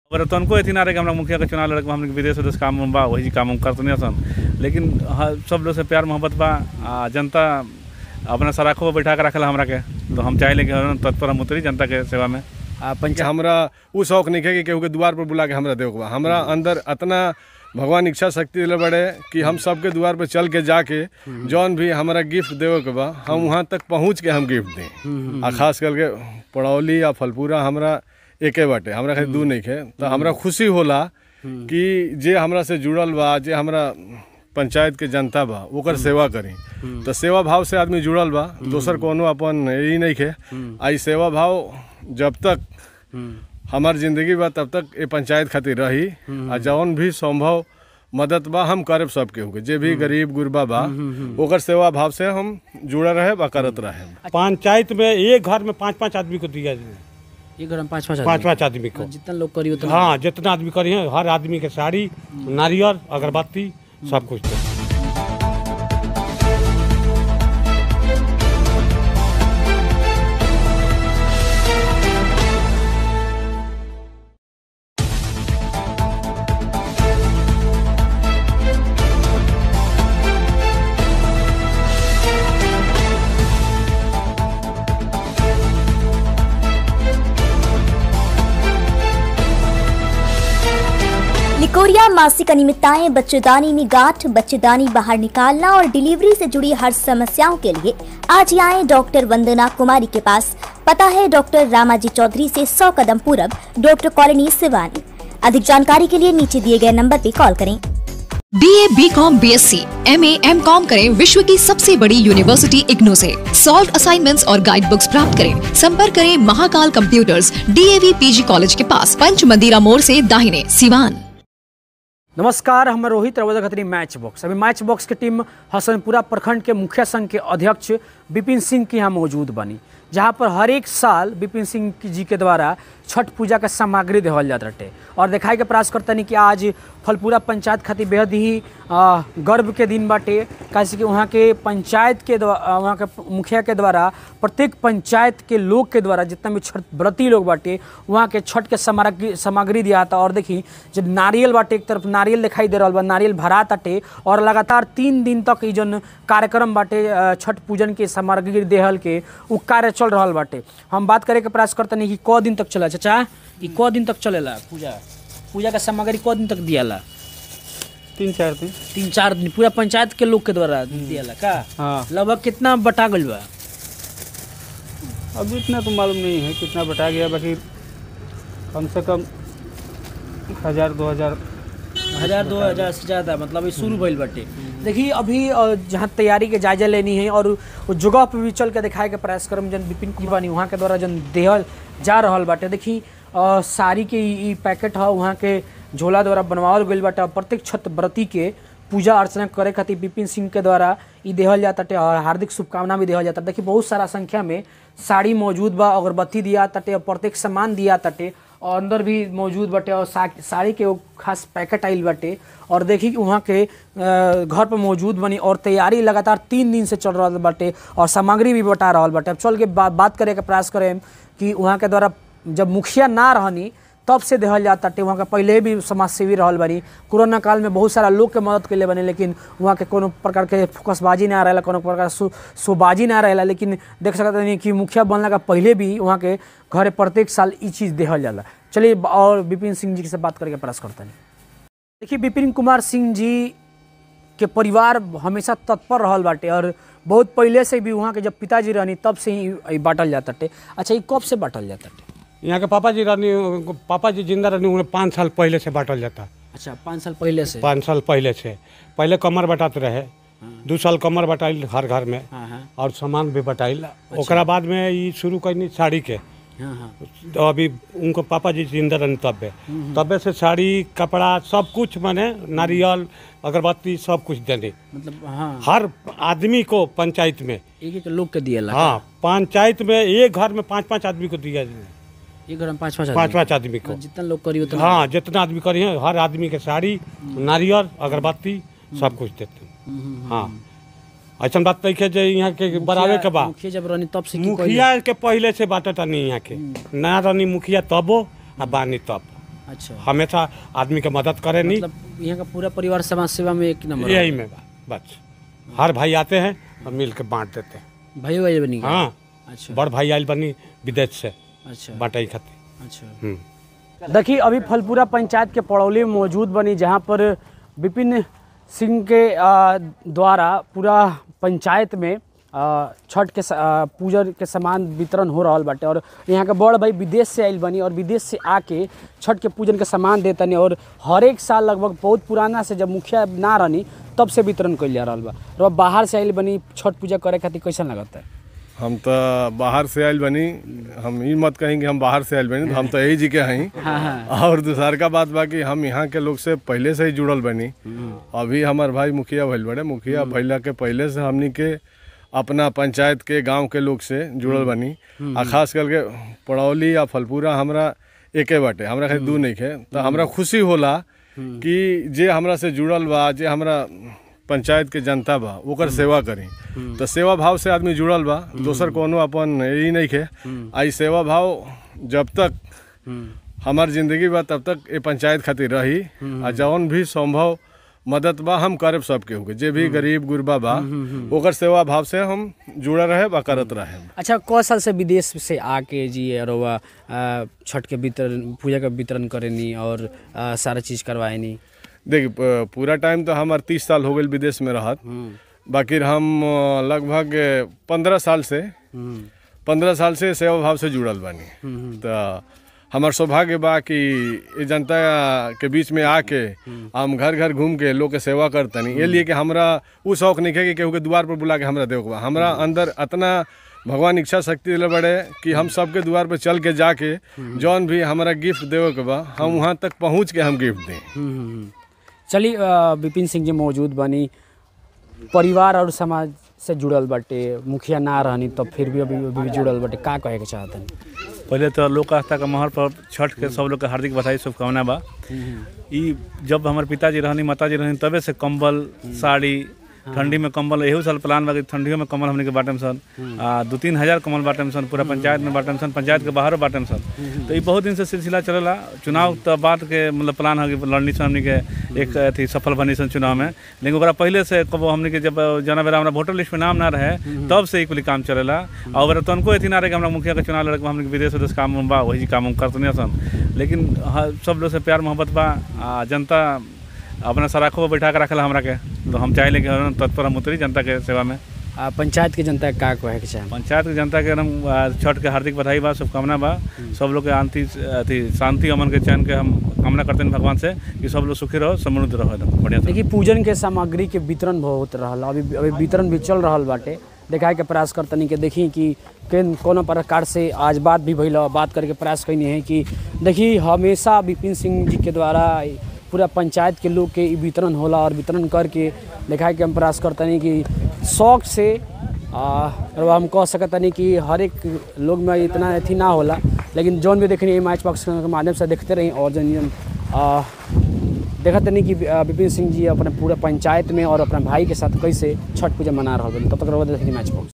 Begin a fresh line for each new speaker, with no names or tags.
और तनको एथी ना रहे कि हमरा मुखिया के चुनाव लड़े के हमने विदेश विदेश काम उम बा वही काम हम करते नहीं सन लेकिन हाँ, सब लोग से प्यार मोहब्बत बा आ, जनता अपना सराखों पर बैठा के रखला हमरा के तो हम चाहे कि हम तत्पर हम उतरी जनता के सेवा में
आ पंचायत हमरा उ शौक नहीं है कि केहू के द्वार पर बुला के हमरा देव के बा हमरा अंदर इतना भगवान इच्छा शक्ति दिले बड़े कि हम सबके द्वार पर चल के जाके जौन भी हमारा गिफ्ट देवे के बा हम वहाँ तक पहुँच के हम गिफ्ट दें आ खास करके पड़ौली या फलपूरा हमरा एके बाटे हमरा खाली दू नहीं है तो हमरा खुशी होला कि जे हमरा से जुड़ल बा जे हमरा पंचायत के जनता बा ओकर सेवा करी तो सेवा भाव से आदमी जुड़ल बा दोसर कोनो अपन यही नहीं है आई सेवा भाव जब तक हमार जिंदगी बा तब तक ये पंचायत खातिर रही आ जौन भी संभव मदद बा हम करब सबके होके जे भी गरीब गुरबा बा ओकर सेवा भाव से हम जुड़ल रहे बा करत रहे
पंचायत में एक घर में पाँच पाँच आदमी को दिया जाए
एक घर में पाँच पाँच
पाँच पाँच आदमी को
जितना लोग करी उतना
हाँ जितना आदमी करी है हर आदमी के साड़ी नारियल अगरबत्ती सब कुछ दे
लिकोरिया मासिक अनियमितताएं बच्चेदानी में गांठ बच्चेदानी बाहर निकालना और डिलीवरी से जुड़ी हर समस्याओं के लिए आज ही आए डॉक्टर वंदना कुमारी के पास पता है डॉक्टर रामाजी चौधरी से 100 कदम पूरब डॉक्टर कॉलोनी सिवानी अधिक जानकारी के लिए नीचे दिए गए नंबर पर कॉल करें
B A B com B S C M A M com करें विश्व की सबसे बड़ी यूनिवर्सिटी इग्नू से सॉल्व असाइनमेंट्स और गाइड बुक्स प्राप्त करें संपर्क करें Mahakal computers DAV PG college के पास पंच मंदिरा मोड़ से दाहिने सिवान
नमस्कार हम रोहित रवदा खत्री मैच बॉक्स अभी मैच बॉक्स के टीम हसनपुरा प्रखंड के मुखिया संघ के अध्यक्ष विपिन सिंह के यहाँ मौजूद बनी जहाँ पर हर एक साल विपिन सिंह जी के द्वारा छठ पूजा का सामग्री देवल जात रटे और दिखाई के प्रयास करतनी कि आज फलपुरा पंचायत खातिर बेहद ही आ, गर्व के दिन बाटे कैसे कि वहाँ के पंचायत के द्वारा वहाँ के मुखिया के द्वारा प्रत्येक पंचायत के लोग के द्वारा जितना भी छठ व्रती लोग बाटे वहाँ के छठ के सामग्री सामग्री दिया था और देखी जब नारियल बाटे एक तरफ नारियल दिखाई दे रहा बा नारियल भरा ताटे और लगातार तीन दिन तक ई जन कार्यक्रम बाटे अ, छठ पूजन के सामग्री देहल के उ कार्य चल रहा बाटे हम बात करे के प्रयास करते नहीं कि क दिन तक चला चाचा ई क दिन तक चलेला पूजा पूजा का सामग्री क दिन तक दियाला
तीन चार दिन
तीन चार दिन पूरा पंचायत के लोग के द्वारा दियाला का
हाँ
लगभग कितना बटा गइल बा
अभी इतना तो मालूम नहीं है कितना बटा गया बाकी कम से कम हजार दो हजार
हजार दो हजार से ज़्यादा मतलब ये शुरू भइल बाटे देखिए अभी अ, जहाँ तैयारी के जायजा लेनी है और वो जगह पे भी चल के दिखाए के प्रयास करम जन विपिन कुमानी वहाँ के द्वारा जन देहल जा रहल बाटे देखी अ, साड़ी के ई ई पैकेट है वहाँ के झोला द्वारा बनवावल गइल बाटे और प्रत्येक छठ व्रती के पूजा अर्चना करे खातिर विपिन सिंह के द्वारा ई देहल जाताटे और हार्दिक शुभकामना भी देहल जाता देखिए बहुत सारा संख्या में साड़ी मौजूद बा अगरबत्ती दिया ताटे और प्रत्येक सामान दिया ताटे और अंदर भी मौजूद बाटे और सा- साड़ी के वो खास पैकेट आइल बाटे और देखी कि वहाँ के अ, घर पर मौजूद बनी और तैयारी लगातार तीन दिन से चल रहा बाटे और सामग्री भी बटा रहा बाटे अब चल के बा, बात करे के प्रयास करें कि वहाँ के द्वारा जब मुखिया ना रहनी तब से देहल जाता टे वहाँ के पहले भी समाज सेवी रहल बानी कोरोना काल में बहुत सारा लोग के मदद के लिए बने लेकिन वहाँ के कोनो प्रकार के फोकसबाजी ना रहेला कोनो प्रकार शो शोबाजी ना रहेला लेकिन देख सकते नहीं कि मुखिया बनला का पहले भी वहाँ के घरे प्रत्येक साल ई चीज़ देहल जाला चलिए ब- और विपिन सिंह जी से बात करके प्रयास करते हैं देखिए विपिन कुमार सिंह जी के परिवार हमेशा तत्पर रहल बाटे और बहुत पहले से भी वहाँ के जब पिताजी रहनी तब से ही ई बांटल जाता टे अच्छा ये कब से बांटल जाता टे
यहाँ के पापा जी रहनी पापा जी जिंदा रहनी उन्हें पाँच साल पहले से बांटल जाता
अच्छा पाँच साल पहले से
पाँच साल पहले से पहले कमर बटाते रहे दू साल कमर बटाइल हर घर में
हाँ हाँ
और सामान भी बटाइल ओकरा बाद में ये शुरू करनी साड़ी के
हाँ हाँ
तो अभी उनको पापा जी जिंदा रहने तबे तबे से साड़ी कपड़ा सब कुछ माने नारियल अगरबत्ती सब कुछ देने
मतलब हाँ
हर आदमी को पंचायत में
एक एक लोग के दिया
हाँ पंचायत में एक घर में पाँच पाँच आदमी को दिया जाए
एक घर में पाँच पाँच
पाँच
आदमी।
पाँच आदमी को
जितना लोग करी उतना
हाँ जितना आदमी करी है हर आदमी के साड़ी नारियल अगरबत्ती सब कुछ देते हैं। हाँ ऐसा बात नहीं है जो यहाँ के बराबर के बा
मुखिया जब रहनी तब से की
मुखिया के पहले से बात नहीं यहाँ के ना रहनी मुखिया तबो आ बानी तब
कइले? अच्छा
हमेशा आदमी के मदद करे नहीं
मतलब यहाँ का पूरा परिवार समाज सेवा में एक नंबर
यही में बा बस हर भाई आते हैं और मिल के बांट देते हैं
भाई भाई बनी गए?
हाँ
अच्छा
बड़ भाई आयल बनी विदेश से
अच्छा
बांटे खातिर
अच्छा
हम्म
देखिए अभी फलपुरा पंचायत के पड़ौली में मौजूद बनी जहाँ पर विपिन सिंह के आ, द्वारा पूरा पंचायत में आ, छठ के स- आ, पूजा के सामान वितरण हो रहल बाटे और यहाँ के बड़ भाई विदेश से आइल बनी और विदेश से आके छठ के पूजन के सामान देतनी और हर एक साल लगभग बहुत पुराना से जब मुखिया ना रहनी तब से वितरण कइल जा रहल बा और अब बाहर से आइल बनी छठ पूजा करे खातिर कैसन लगता है
हम तो बाहर से आयल बनी हम ये मत कहीं कि हम बाहर से आयल बनी तो हम तो यही जी के हई
हाँ हाँ
और दूसर का बात बा कि हम यहाँ के लोग से पहले से ही जुड़ल बनी अभी हमार भाई मुखिया भइल बड़े मुखिया भइला के पहले से हमनी के अपना पंचायत के गांव के लोग से जुड़ल बनी आ खास करके पड़ौली या फलपूरा हमरा एके बाटे हमरा खाली दू नहीं खे तो हमरा खुशी होला कि जे हमरा से जुड़ल बा जे हमरा पंचायत के जनता बा ओकर सेवा करी तो सेवा भाव से आदमी जुड़ल बा दोसर कोनो अपन यही नहीं खे आई सेवा भाव जब तक हमार जिंदगी बा तब तक ये पंचायत खातिर रही आ जौन भी संभव मदद बा हम करब सबके होके जे भी गरीब गुरबा बा ओकर सेवा भाव से हम जुड़ा रहे बा करत रहे
अच्छा क साल से विदेश से आके जी और वह, आ, छठ के वितरण पूजा का वितरण करेनी और आ, सारा चीज करवाएनी
देखिए प- पूरा टाइम तो हमार तीस साल हो गई विदेश में रहत बाकी हम अ, लगभग पंद्रह साल से पंद्रह साल से सेवा भाव से जुड़ल बानी तो हमार सौभाग्य बा कि ये जनता के बीच में आके हम घर घर घूम के लोग के सेवा करतनी ये लिए कि हमरा उ शौक नहीं है कि केहू के द्वार पर बुला के हमरा देव बा हमरा अंदर अतना भगवान इच्छा शक्ति दिले बड़े कि हम सबके द्वार पर चल के जाके जौन भी हमारा गिफ्ट देवे के बा हम वहाँ तक पहुँच के हम गिफ्ट दें
चलिए आ, विपिन सिंह जी मौजूद बनी परिवार और समाज से जुड़ल बाटे मुखिया ना रहनी तब फिर भी अभी अभी भी जुड़ल बाटे का कहे के चाहतनी
पहले तो लोक आस्था का महर पर छठ के सब लोग के हार्दिक बधाई शुभकामना बा ई जब हमारे पिताजी रहनी माताजी रहनी तबे से कंबल साड़ी ठंडी में कंबल एहू साल प्लान बा कि ठंडियों में कंबल हमने के बाटम सन आ दू तीन हजार कंबल बाटम सन पूरा पंचायत में बाटम सन पंचायत के बाहर बाटम सन तो ई बहुत दिन से सिलसिला चलेला चुनाव तो बाद के मतलब प्लान है कि लड़नी सन हमने के एक अथी सफल बनी सन चुनाव में लेकिन ओकरा पहले से कबो हमने के जब जना बेरा हमरा वोटर लिस्ट में नाम ना रहे तब से ई कुल काम चलेला और ओकरा तनको अथी ना रहे कि हमरा मुखिया के चुनाव लड़के हमने के विदेश उदेश काम उम बा वही काम उम करते नहीं सन लेकिन हाँ, सब लोग से प्यार मोहब्बत बा आ जनता अपना सराखों पर बैठा के रखला हमरा के तो हम चाहे कि हम तत्पर हम उतरी जनता के सेवा में
आ, पंचायत के जनता के का कहे के चाहे
पंचायत के जनता के एकदम आ, छठ के हार्दिक बधाई बा शुभकामना बा सब लोग के आंति अथी शांति अमन के चैन के हम कामना करते हैं भगवान से कि सब लोग सुखी रहो समृद्ध रहो एकदम बढ़िया से
देखिए पूजन के सामग्री के वितरण बहुत रहल अभी अभी वितरण भी चल रहल बाटे देखाए के प्रयास करतनी कि देखी कि केन कोनो प्रकार से आज बात भी भइल बात करके प्रयास कैनी है कि देखी हमेशा विपिन सिंह जी के द्वारा पूरा पंचायत के लोग के ई वितरण होला और वितरण करके देखाए के हम प्रयास करतनी कि शौक से आ, और हम कह सकतनी कि हर एक लोग में इतना अथी ना होला लेकिन जौन भी देखनी मैच बॉक्स के माध्यम से देखते रही और जन आ, देखा तनी कि अ, विपिन सिंह जी अपने पूरा पंचायत में और अपने भाई के साथ कैसे छठ पूजा मना रहा तब तक रहो देखनी मैच बॉक्स